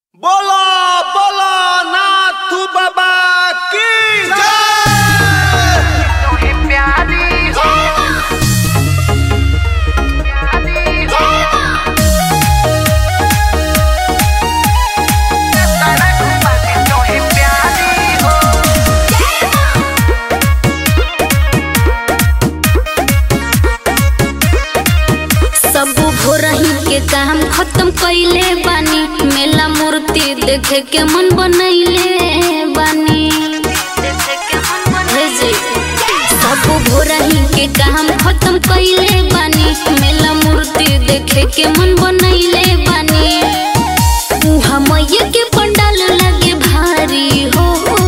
बोलो बोलो नाथ बाबा की जय तोहे प्यारी हो प्यारी हो सड़क पर तोहे प्यारी हो सब भोरही के काम खत्म कइले बानी मेला मूर्ति देखे के मन बनैले बानी हे जी, सब भोरही के काम खत्म कइले बानी मेला मूर्ति देखे के मन बनैले बानी उहाँ मैया के पंडाल लगे भारी हो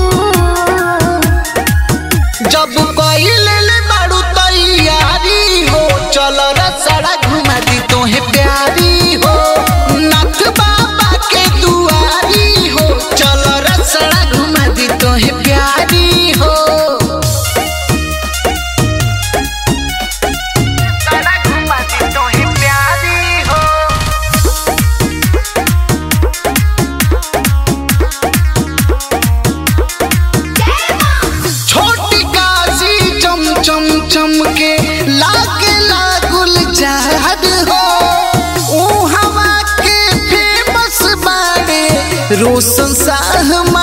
जब कइले ले बाड़ू तैयारी हो चल रसड़ा घुमा दी तोहे प्यारी हो नाथ बाबा के दुआरी हो चल रसड़ा घुमा दी तोहे प्यारी हो सड़क पर तोहे प्यारी हो छोटी काशी चम चम चम के लागे लागुल जहद हो ओ हवा के फेमस बाड़े रोशन साह